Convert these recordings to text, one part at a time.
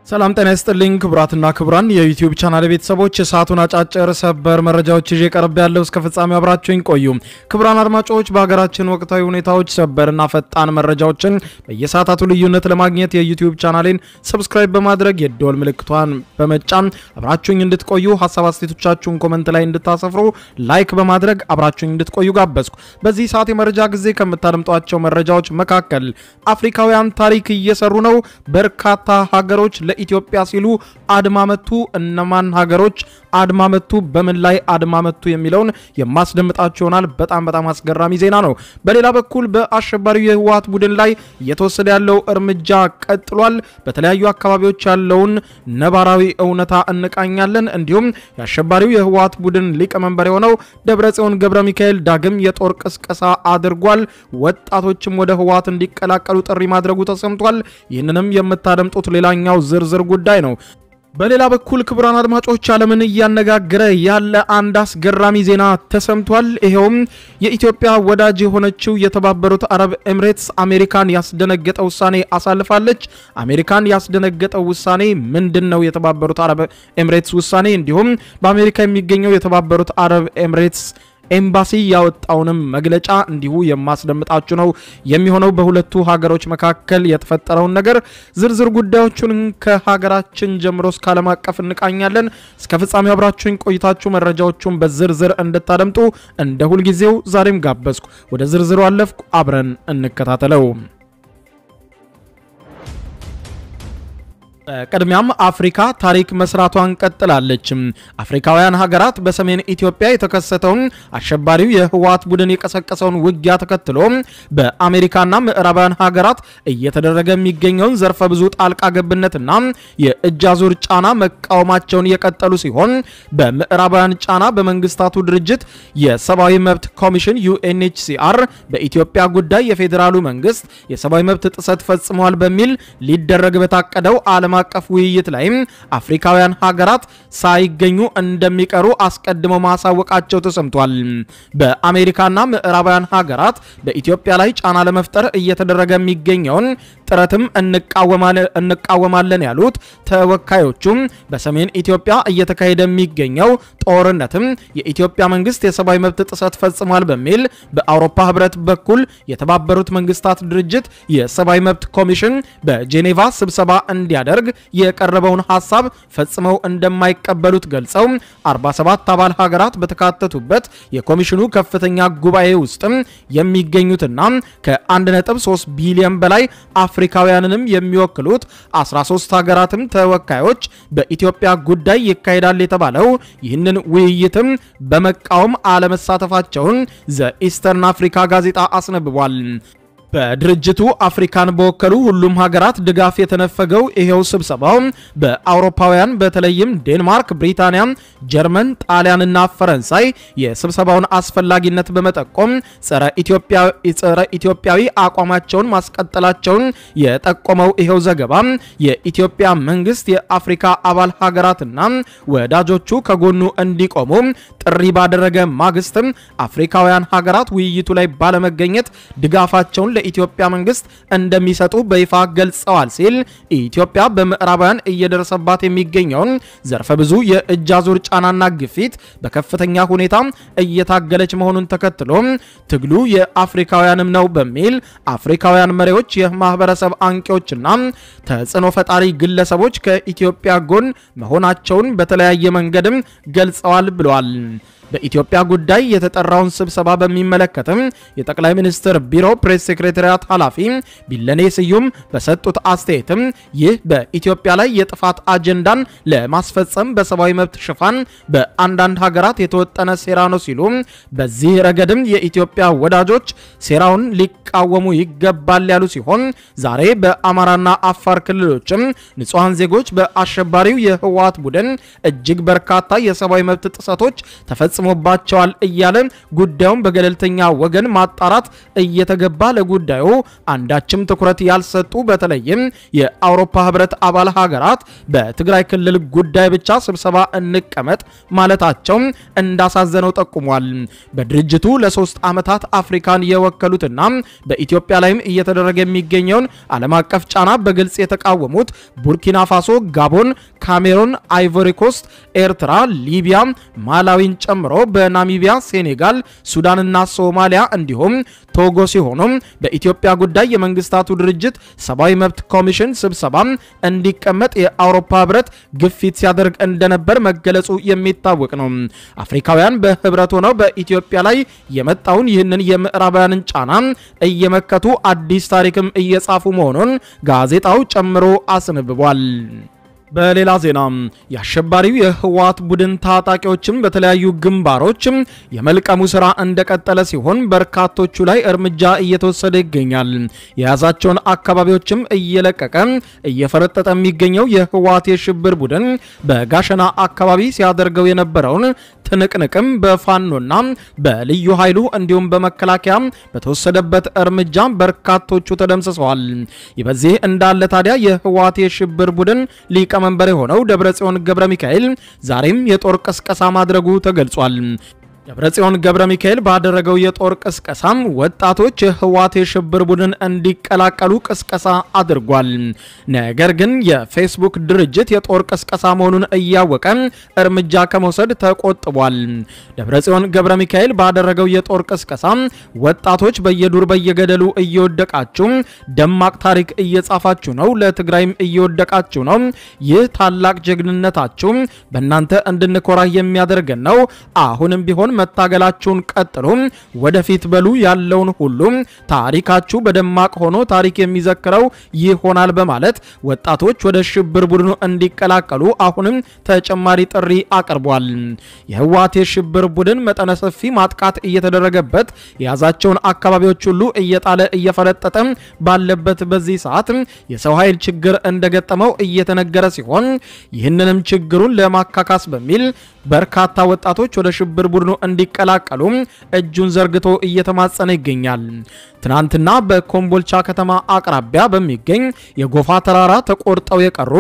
ሰላም ጤና ይስጥልኝ ክቡራትና ክቡራን የዩቲዩብ ቻናል ቤተሰቦች የሰዓቱን አጫጭር ሰበር መረጃዎች ይዤ ቀርብ ያለው እስከ ፍጻሜ አብራችሁኝ ቆዩ። ክቡራን አድማጮች በሀገራችን ወቅታዊ ሁኔታዎች ሰበርና ፈጣን መረጃዎችን በየሰዓታቱ ልዩነት ለማግኘት የዩቲዩብ ቻናሌን ሰብስክራይብ በማድረግ የደወል ምልክቷን በመጫን አብራችሁኝ እንድትቆዩ ሀሳብ አስተያየቶቻችሁን ኮመንት ላይ እንድታሰፍሩ ላይክ በማድረግ አብራችሁኝ እንድትቆዩ ጋበዝኩ። በዚህ ሰዓት የመረጃ ጊዜ ከምታደምጧቸው መረጃዎች መካከል አፍሪካውያን ታሪክ እየሰሩ ነው። በርካታ ሀገሮች ለኢትዮጵያ ሲሉ አድማ መቱ። እነማን ሀገሮች አድማ መቱ? በምን ላይ አድማ መቱ? የሚለውን የማስደምጣችሁ ይሆናል። በጣም በጣም አስገራሚ ዜና ነው። በሌላ በኩል በአሸባሪው የህወሓት ቡድን ላይ እየተወሰደ ያለው እርምጃ ቀጥሏል። በተለያዩ አካባቢዎች ያለውን ነባራዊ እውነታ እንቃኛለን። እንዲሁም የአሸባሪው የህወሓት ቡድን ሊቀመንበር የሆነው ደብረጽዮን ገብረ ሚካኤል ዳግም የጦር ቅስቀሳ አድርጓል። ወጣቶችም ወደ ህወሓት እንዲቀላቀሉ ጥሪ ማድረጉ ተሰምቷል። ይህንንም የምታደምጡት ሌላኛው ዝርዝር ጉዳይ ነው። በሌላ በኩል ክቡራን አድማጮች ዓለምን እያነጋገረ ያለ አንድ አስገራሚ ዜና ተሰምቷል። ይኸውም የኢትዮጵያ ወዳጅ የሆነችው የተባበሩት አረብ ኤምሬትስ አሜሪካን ያስደነገጠ ውሳኔ አሳልፋለች። አሜሪካን ያስደነገጠው ውሳኔ ምንድን ነው? የተባበሩት አረብ ኤምሬትስ ውሳኔ እንዲሁም በአሜሪካ የሚገኘው የተባበሩት አረብ ኤምሬትስ ኤምባሲ ያወጣውንም መግለጫ እንዲሁ የማስደምጣችሁ ነው የሚሆነው። በሁለቱ ሀገሮች መካከል የተፈጠረውን ነገር ዝርዝር ጉዳዮቹን ከሀገራችን ጀምሮ እስከ ዓለም አቀፍ እንቃኛለን። እስከ ፍጻሜ አብራችሁኝ ቆይታችሁ መረጃዎቹን በዝርዝር እንድታደምጡ እንደ ሁልጊዜው ዛሬም ጋበዝኩ። ወደ ዝርዝሩ አለፍኩ። አብረን እንከታተለው። ቅድሚያም አፍሪካ ታሪክ መስራቷን ቀጥላለች። አፍሪካውያን ሀገራት በሰሜን ኢትዮጵያ የተከሰተውን አሸባሪው የህወሓት ቡድን የቀሰቀሰውን ውጊያ ተከትሎ በአሜሪካና ምዕራባውያን ሀገራት እየተደረገ የሚገኘውን ዘርፈ ብዙ ጣልቃ ገብነትና የእጅ አዙር ጫና መቃወማቸውን የቀጠሉ ሲሆን በምዕራባውያን ጫና በመንግስታቱ ድርጅት የሰብአዊ መብት ኮሚሽን ዩኤንኤችሲአር በኢትዮጵያ ጉዳይ የፌዴራሉ መንግስት የሰብአዊ መብት ጥሰት ፈጽመዋል በሚል ሊደረግ በታቀደው ዓለም አቀፍ ውይይት ላይም አፍሪካውያን ሀገራት ሳይገኙ እንደሚቀሩ አስቀድመው ማሳወቃቸው ተሰምቷል። በአሜሪካና ምዕራባውያን ሀገራት በኢትዮጵያ ላይ ጫና ለመፍጠር እየተደረገ የሚገኘውን ጥረትም እንቃወማለን ያሉት ተወካዮቹም በሰሜን ኢትዮጵያ እየተካሄደ የሚገኘው ጦርነትም የኢትዮጵያ መንግስት የሰብአዊ መብት ጥሰት ፈጽሟል በሚል በአውሮፓ ህብረት በኩል የተባበሩት መንግስታት ድርጅት የሰብአዊ መብት ኮሚሽን በጄኔቫ ስብሰባ እንዲያደርግ የቀረበውን ሀሳብ ፈጽመው እንደማይቀበሉት ገልጸው 47 አባል ሀገራት በተካተቱበት የኮሚሽኑ ከፍተኛ ጉባኤ ውስጥም የሚገኙትና ከ1.3 ቢሊዮን በላይ አፍሪካውያንንም የሚወክሉት 13 ሀገራትም ተወካዮች በኢትዮጵያ ጉዳይ ይካሄዳል የተባለው ይህንን ውይይትም በመቃወም አለመሳተፋቸውን ዘ ኢስተርን አፍሪካ ጋዜጣ አስነብቧል። በድርጅቱ አፍሪካን በወከሉ ሁሉም ሀገራት ድጋፍ የተነፈገው ይሄው ስብሰባው በአውሮፓውያን በተለይም ዴንማርክ፣ ብሪታንያ፣ ጀርመን፣ ጣሊያንና ፈረንሳይ የስብሰባውን አስፈላጊነት በመጠቆም ጸረ ኢትዮጵያዊ አቋማቸውን ማስቀጠላቸውን የጠቆመው ይሄው ዘገባ የኢትዮጵያ መንግስት የአፍሪካ አባል ሀገራትና ወዳጆቹ ከጎኑ እንዲቆሙ ጥሪ ባደረገ ማግስትም አፍሪካውያን ሀገራት ውይይቱ ላይ ባለመገኘት ድጋፋቸውን ለኢትዮጵያ መንግስት እንደሚሰጡ በይፋ ገልጸዋል ሲል ኢትዮጵያ በምዕራባውያን እየደረሰባት የሚገኘውን ዘርፈ ብዙ የእጅ አዙር ጫናና ግፊት በከፍተኛ ሁኔታ እየታገለች መሆኑን ተከትሎ ትግሉ የአፍሪካውያንም ነው በሚል አፍሪካውያን መሪዎች፣ የማህበረሰብ አንቂዎችና ተጽዕኖ ፈጣሪ ግለሰቦች ከኢትዮጵያ ጎን መሆናቸውን በተለያየ መንገድም ገልጸዋል ብለዋል። በኢትዮጵያ ጉዳይ የተጠራውን ስብሰባ በሚመለከትም የጠቅላይ ሚኒስትር ቢሮ ፕሬስ ሴክሬታሪያት ኃላፊ ቢለኔ ስዩም በሰጡት አስተያየትም ይህ በኢትዮጵያ ላይ የጥፋት አጀንዳን ለማስፈጸም በሰብአዊ መብት ሽፋን በአንዳንድ ሀገራት የተወጠነ ሴራ ነው ሲሉ በዚህ ረገድም የኢትዮጵያ ወዳጆች ሴራውን ሊቃወሙ ይገባል ያሉ ሲሆን ዛሬ በአማራና አፋር ክልሎችም ንጹሐን ዜጎች በአሸባሪው የህወሓት ቡድን እጅግ በርካታ የሰብአዊ መብት ጥሰቶች ተፈጽ ተፈጽሞባቸዋል እያለ ጉዳዩን በገለልተኛ ወገን ማጣራት እየተገባ ለጉዳዩ አንዳችም ትኩረት ያልሰጡ በተለይም የአውሮፓ ህብረት አባል ሀገራት በትግራይ ክልል ጉዳይ ብቻ ስብሰባ እንቀመጥ ማለታቸው እንዳሳዘነው ጠቁሟል። በድርጅቱ ለሶስት ዓመታት አፍሪካን የወከሉትና በኢትዮጵያ ላይም እየተደረገ የሚገኘውን ዓለም አቀፍ ጫና በግልጽ የተቃወሙት ቡርኪና ፋሶ፣ ጋቦን፣ ካሜሩን፣ አይቮሪ ኮስት፣ ኤርትራ፣ ሊቢያ፣ ማላዊን ጨምሮ በናሚቢያ፣ ሴኔጋል፣ ሱዳንና ሶማሊያ እንዲሁም ቶጎ ሲሆኑ በኢትዮጵያ ጉዳይ የመንግስታቱ ድርጅት ሰብአዊ መብት ኮሚሽን ስብሰባ እንዲቀመጥ የአውሮፓ ህብረት ግፊት ሲያደርግ እንደነበር መገለጹ የሚታወቅ ነው። አፍሪካውያን በህብረት ሆነው በኢትዮጵያ ላይ የመጣውን ይህንን የምዕራባውያንን ጫና እየመከቱ አዲስ ታሪክም እየጻፉ መሆኑን ጋዜጣው ጨምሮ አስነብቧል። በሌላ ዜና የአሸባሪው የህወሓት ቡድን ታጣቂዎችም በተለያዩ ግንባሮች የመልቀሙ ስራ እንደቀጠለ ሲሆን በርካቶቹ ላይ እርምጃ እየተወሰደ ይገኛል። የያዛቸውን አካባቢዎችም እየለቀቀ እየፈረጠጠ የሚገኘው የህወሓት የሽብር ቡድን በጋሸና አካባቢ ሲያደርገው የነበረውን ትንቅንቅም በፋኖና በልዩ ኃይሉ እንዲሁም በመከላከያ በተወሰደበት እርምጃ በርካቶቹ ተደምስሰዋል። ይህ በዚህ እንዳለ ታዲያ የህወሓት የሽብር ቡድን ሊቀመንበር የሆነው ደብረጽዮን ገብረ ሚካኤል ዛሬም የጦር ቅስቀሳ ማድረጉ ተገልጿል። ደብረጽዮን ገብረ ሚካኤል ባደረገው የጦር ቅስቀሳም ወጣቶች የህወሓት የሽብር ቡድን እንዲቀላቀሉ ቅስቀሳ አድርጓል። ነገር ግን የፌስቡክ ድርጅት የጦር ቅስቀሳ መሆኑን እያወቀ እርምጃ ከመውሰድ ተቆጥቧል። ደብረጽዮን ገብረ ሚካኤል ባደረገው የጦር ቅስቀሳ ወጣቶች በየዱር በየገደሉ እየወደቃችሁ ደማቅ ታሪክ እየጻፋችሁ ነው፣ ለትግራይም እየወደቃችሁ ነው። ይህ ታላቅ ጀግንነታችሁ በእናንተ እንድንኮራ የሚያደርገን ነው። አሁንም ቢሆን መታገላችሁን ቀጥሉ፣ ወደፊት በሉ፣ ያለውን ሁሉ ታሪካችሁ በደማቅ ሆኖ ታሪክ የሚዘክረው ይሆናል በማለት ወጣቶች ወደ ሽብር ቡድኑ እንዲቀላቀሉ አሁንም ተጨማሪ ጥሪ አቅርቧል። የህወሓት የሽብር ቡድን መጠነ ሰፊ ማጥቃት እየተደረገበት የያዛቸውን አካባቢዎች ሁሉ እየጣለ እየፈረጠጠ ባለበት በዚህ ሰዓት የሰው ኃይል ችግር እንደገጠመው እየተነገረ ሲሆን ይህንንም ችግሩን ለማካካስ በሚል በርካታ ወጣቶች ወደ ሽብር ቡድኑ እንዲቀላቀሉ እጁን ዘርግቶ እየተማጸነ ይገኛል። ትናንትና በኮምቦልቻ ከተማ አቅራቢያ በሚገኝ የጎፋ ተራራ ተቆርጠው የቀሩ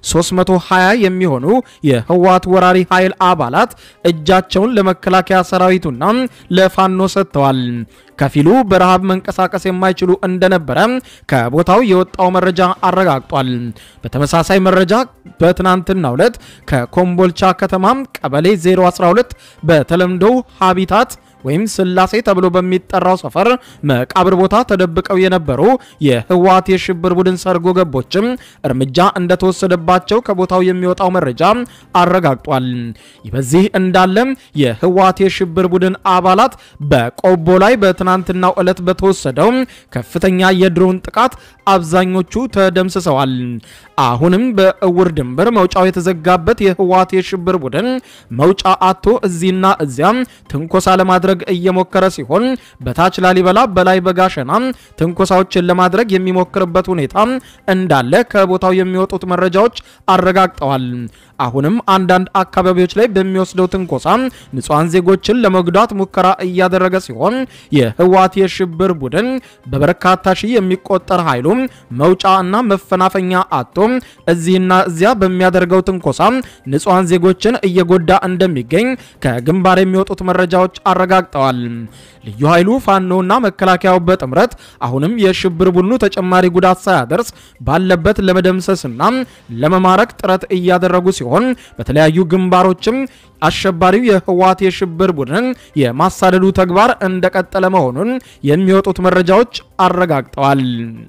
320 የሚሆኑ የህወሓት ወራሪ ኃይል አባላት እጃቸውን ለመከላከያ ሰራዊቱና ለፋኖ ሰጥተዋል። ከፊሉ በረሃብ መንቀሳቀስ የማይችሉ እንደነበረ ከቦታው የወጣው መረጃ አረጋግጧል። በተመሳሳይ መረጃ በትናንትናው ዕለት ከኮምቦልቻ ከተማ ቀበሌ 012 በተለምዶ ሃቢታት ወይም ስላሴ ተብሎ በሚጠራው ሰፈር መቃብር ቦታ ተደብቀው የነበሩ የህወሓት የሽብር ቡድን ሰርጎ ገቦችም እርምጃ እንደተወሰደባቸው ከቦታው የሚወጣው መረጃ አረጋግጧል። ይህ በዚህ እንዳለ የህወሓት የሽብር ቡድን አባላት በቆቦ ላይ በትናንትናው ዕለት በተወሰደው ከፍተኛ የድሮን ጥቃት አብዛኞቹ ተደምስሰዋል። አሁንም በእውር ድንበር መውጫው የተዘጋበት የህወሓት የሽብር ቡድን መውጫ አቶ እዚህና እዚያም ትንኮሳ ለማድረግ እየሞከረ ሲሆን በታች ላሊበላ በላይ በጋሸና ትንኮሳዎችን ለማድረግ የሚሞክርበት ሁኔታ እንዳለ ከቦታው የሚወጡት መረጃዎች አረጋግጠዋል። አሁንም አንዳንድ አካባቢዎች ላይ በሚወስደው ትንኮሳ ንጹሐን ዜጎችን ለመጉዳት ሙከራ እያደረገ ሲሆን የህወሓት የሽብር ቡድን በበርካታ ሺህ የሚቆጠር ኃይሉ መውጫ እና መፈናፈኛ አቶ እዚህና እዚያ በሚያደርገው ትንኮሳ ንጹሐን ዜጎችን እየጎዳ እንደሚገኝ ከግንባር የሚወጡት መረጃዎች አረጋግጠዋል። ልዩ ኃይሉ ፋኖና መከላከያው በጥምረት አሁንም የሽብር ቡድኑ ተጨማሪ ጉዳት ሳያደርስ ባለበት ለመደምሰስና ለመማረክ ጥረት እያደረጉ ሲሆን በተለያዩ ግንባሮችም አሸባሪው የህወሓት የሽብር ቡድን የማሳደዱ ተግባር እንደቀጠለ መሆኑን የሚወጡት መረጃዎች አረጋግጠዋል።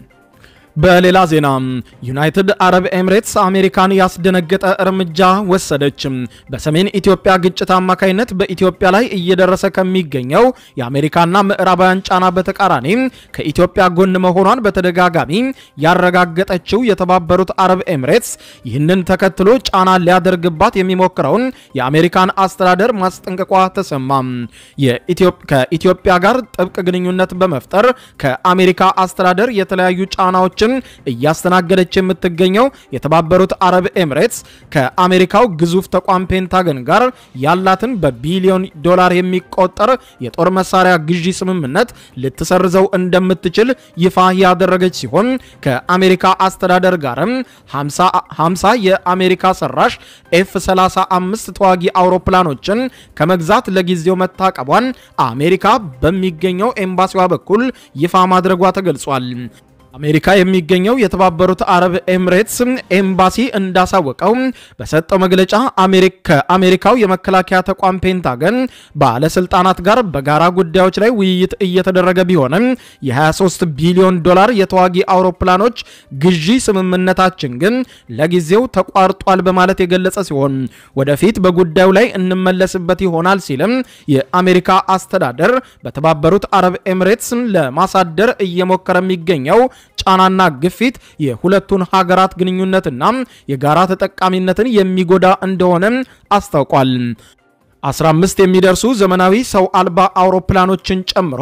በሌላ ዜና ዩናይትድ አረብ ኤምሬትስ አሜሪካን ያስደነገጠ እርምጃ ወሰደች። በሰሜን ኢትዮጵያ ግጭት አማካይነት በኢትዮጵያ ላይ እየደረሰ ከሚገኘው የአሜሪካና ምዕራባውያን ጫና በተቃራኒ ከኢትዮጵያ ጎን መሆኗን በተደጋጋሚ ያረጋገጠችው የተባበሩት አረብ ኤምሬትስ ይህንን ተከትሎ ጫና ሊያደርግባት የሚሞክረውን የአሜሪካን አስተዳደር ማስጠንቀቋ ተሰማ። ከኢትዮጵያ ጋር ጥብቅ ግንኙነት በመፍጠር ከአሜሪካ አስተዳደር የተለያዩ ጫናዎች አውሮፕላኖችን እያስተናገደች የምትገኘው የተባበሩት አረብ ኤምሬትስ ከአሜሪካው ግዙፍ ተቋም ፔንታገን ጋር ያላትን በቢሊዮን ዶላር የሚቆጠር የጦር መሳሪያ ግዢ ስምምነት ልትሰርዘው እንደምትችል ይፋ ያደረገች ሲሆን ከአሜሪካ አስተዳደር ጋርም 50 የአሜሪካ ሰራሽ ኤፍ 35 ተዋጊ አውሮፕላኖችን ከመግዛት ለጊዜው መታቀቧን አሜሪካ በሚገኘው ኤምባሲዋ በኩል ይፋ ማድረጓ ተገልጿል። አሜሪካ የሚገኘው የተባበሩት አረብ ኤምሬትስ ኤምባሲ እንዳሳወቀው በሰጠው መግለጫ ከአሜሪካው የመከላከያ ተቋም ፔንታገን ባለስልጣናት ጋር በጋራ ጉዳዮች ላይ ውይይት እየተደረገ ቢሆንም የ23 ቢሊዮን ዶላር የተዋጊ አውሮፕላኖች ግዢ ስምምነታችን ግን ለጊዜው ተቋርጧል በማለት የገለጸ ሲሆን ወደፊት በጉዳዩ ላይ እንመለስበት ይሆናል ሲልም የአሜሪካ አስተዳደር በተባበሩት አረብ ኤምሬትስ ለማሳደር እየሞከረ የሚገኘው ጫናና ግፊት የሁለቱን ሀገራት ግንኙነትና የጋራ ተጠቃሚነትን የሚጎዳ እንደሆነ አስታውቋል። 15 የሚደርሱ ዘመናዊ ሰው አልባ አውሮፕላኖችን ጨምሮ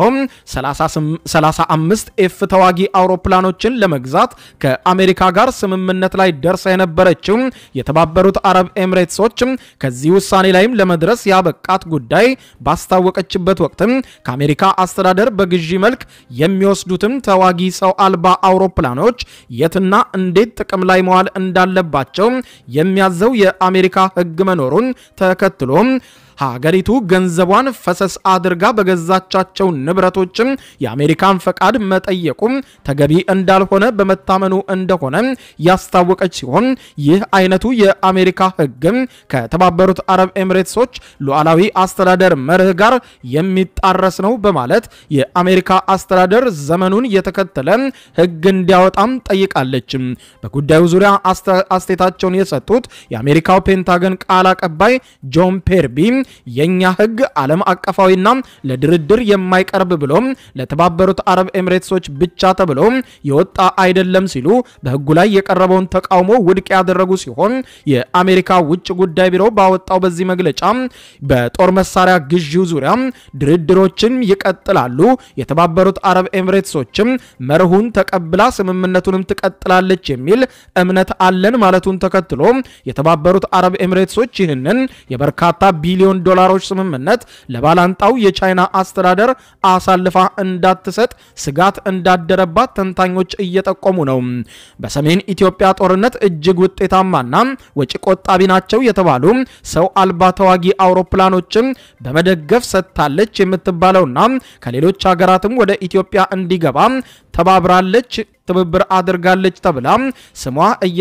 35 ኤፍ ተዋጊ አውሮፕላኖችን ለመግዛት ከአሜሪካ ጋር ስምምነት ላይ ደርሳ የነበረችው የተባበሩት አረብ ኤምሬትሶች ከዚህ ውሳኔ ላይም ለመድረስ ያበቃት ጉዳይ ባስታወቀችበት ወቅትም ከአሜሪካ አስተዳደር በግዢ መልክ የሚወስዱትም ተዋጊ ሰው አልባ አውሮፕላኖች የትና እንዴት ጥቅም ላይ መዋል እንዳለባቸው የሚያዘው የአሜሪካ ሕግ መኖሩን ተከትሎ ሀገሪቱ ገንዘቧን ፈሰስ አድርጋ በገዛቻቸው ንብረቶችም የአሜሪካን ፈቃድ መጠየቁም ተገቢ እንዳልሆነ በመታመኑ እንደሆነ ያስታወቀች ሲሆን ይህ አይነቱ የአሜሪካ ሕግም ከተባበሩት አረብ ኤምሬትሶች ሉዓላዊ አስተዳደር መርህ ጋር የሚጣረስ ነው በማለት የአሜሪካ አስተዳደር ዘመኑን የተከተለ ሕግ እንዲያወጣም ጠይቃለች። በጉዳዩ ዙሪያ አስተያየታቸውን የሰጡት የአሜሪካው ፔንታገን ቃል አቀባይ ጆን ፔርቢ የኛ ህግ ዓለም አቀፋዊና ለድርድር የማይቀርብ ብሎ ለተባበሩት አረብ ኤምሬትሶች ብቻ ተብሎ የወጣ አይደለም ሲሉ በህጉ ላይ የቀረበውን ተቃውሞ ውድቅ ያደረጉ ሲሆን የአሜሪካ ውጭ ጉዳይ ቢሮ ባወጣው በዚህ መግለጫ በጦር መሳሪያ ግዢው ዙሪያ ድርድሮችን ይቀጥላሉ፣ የተባበሩት አረብ ኤምሬትሶችም መርሁን ተቀብላ ስምምነቱንም ትቀጥላለች የሚል እምነት አለን ማለቱን ተከትሎ የተባበሩት አረብ ኤምሬትሶች ይህንን የበርካታ ቢሊዮን ዶላሮች ስምምነት ለባላንጣው የቻይና አስተዳደር አሳልፋ እንዳትሰጥ ስጋት እንዳደረባት ተንታኞች እየጠቆሙ ነው። በሰሜን ኢትዮጵያ ጦርነት እጅግ ውጤታማና ወጪ ቆጣቢ ናቸው የተባሉ ሰው አልባ ተዋጊ አውሮፕላኖችን በመደገፍ ሰጥታለች የምትባለውና ከሌሎች ሀገራትም ወደ ኢትዮጵያ እንዲገባ ተባብራለች ትብብር አድርጋለች ተብላ ስሟ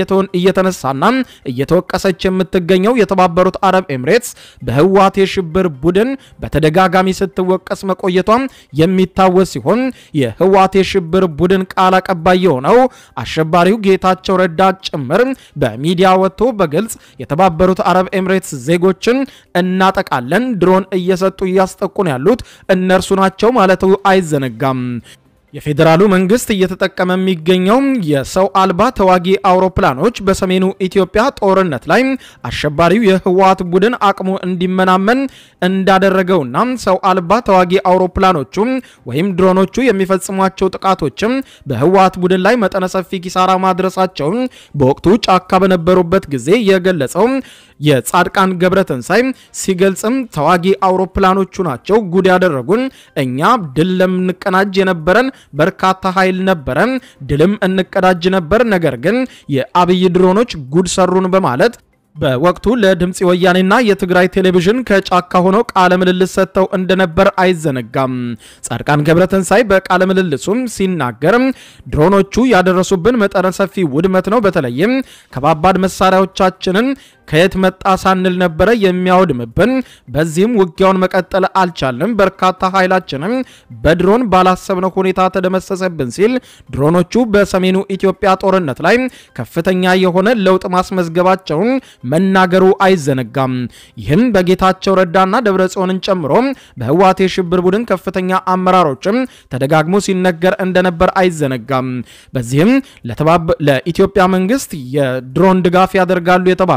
እየተነሳና እየተወቀሰች የምትገኘው የተባበሩት አረብ ኤምሬትስ በህወሓት የሽብር ቡድን በተደጋጋሚ ስትወቀስ መቆየቷ የሚታወስ ሲሆን የህወሓት የሽብር ቡድን ቃል አቀባይ የሆነው አሸባሪው ጌታቸው ረዳ ጭምር በሚዲያ ወጥቶ በግልጽ የተባበሩት አረብ ኤምሬትስ ዜጎችን እናጠቃለን፣ ድሮን እየሰጡ እያስጠቁን ያሉት እነርሱ ናቸው ማለቱ አይዘነጋም። የፌዴራሉ መንግስት እየተጠቀመ የሚገኘው የሰው አልባ ተዋጊ አውሮፕላኖች በሰሜኑ ኢትዮጵያ ጦርነት ላይ አሸባሪው የህወሓት ቡድን አቅሙ እንዲመናመን እንዳደረገውና ሰው አልባ ተዋጊ አውሮፕላኖቹ ወይም ድሮኖቹ የሚፈጽሟቸው ጥቃቶችም በህወሓት ቡድን ላይ መጠነ ሰፊ ኪሳራ ማድረሳቸውን በወቅቱ ጫካ በነበሩበት ጊዜ የገለጸው የጻድቃን ገብረተንሳይ ሲገልጽም ተዋጊ አውሮፕላኖቹ ናቸው ጉድ ያደረጉን እኛ ድል ለምንቀናጅ የነበረን በርካታ ኃይል ነበረን፣ ድልም እንቀዳጅ ነበር። ነገር ግን የአብይ ድሮኖች ጉድ ሰሩን በማለት በወቅቱ ለድምፂ ወያኔና የትግራይ ቴሌቪዥን ከጫካ ሆነው ቃለ ምልልስ ሰጥተው እንደነበር አይዘነጋም። ጻድቃን ገብረተንሳይ በቃለ ምልልሱም ሲናገር ድሮኖቹ ያደረሱብን መጠነ ሰፊ ውድመት ነው። በተለይም ከባባድ መሳሪያዎቻችንን ከየት መጣ ሳንል ነበረ የሚያወድምብን። በዚህም ውጊያውን መቀጠል አልቻልንም። በርካታ ኃይላችንም በድሮን ባላሰብነው ሁኔታ ተደመሰሰብን ሲል ድሮኖቹ በሰሜኑ ኢትዮጵያ ጦርነት ላይ ከፍተኛ የሆነ ለውጥ ማስመዝገባቸውን መናገሩ አይዘነጋም። ይህም በጌታቸው ረዳና ደብረጽዮንን ጨምሮ በህወሓት የሽብር ቡድን ከፍተኛ አመራሮችም ተደጋግሞ ሲነገር እንደነበር አይዘነጋም። በዚህም ለኢትዮጵያ መንግስት የድሮን ድጋፍ ያደርጋሉ የተባሉት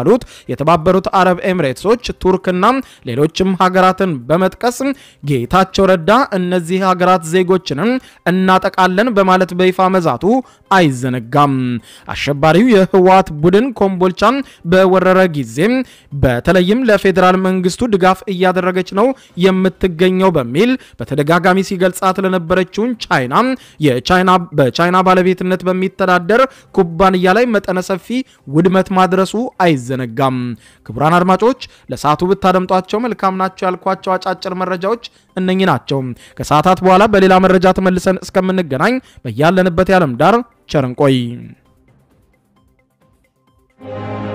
የተባበሩት አረብ ኤምሬትሶች፣ ቱርክና ሌሎችም ሀገራትን በመጥቀስ ጌታቸው ረዳ እነዚህ ሀገራት ዜጎችንም እናጠቃለን በማለት በይፋ መዛቱ አይዘነጋም። አሸባሪው የህወሓት ቡድን ኮምቦልቻን በወረረ ጊዜ በተለይም ለፌዴራል መንግስቱ ድጋፍ እያደረገች ነው የምትገኘው በሚል በተደጋጋሚ ሲገልጻት ለነበረችውን ቻይና የቻይና በቻይና ባለቤትነት በሚተዳደር ኩባንያ ላይ መጠነ ሰፊ ውድመት ማድረሱ አይዘነጋም። ክቡራን አድማጮች ለሰዓቱ ብታደምጧቸው መልካም ናቸው ያልኳቸው አጫጭር መረጃዎች እነኚህ ናቸው። ከሰዓታት በኋላ በሌላ መረጃ ተመልሰን እስከምንገናኝ በያለንበት የዓለም ዳር ቸር እንቆይ።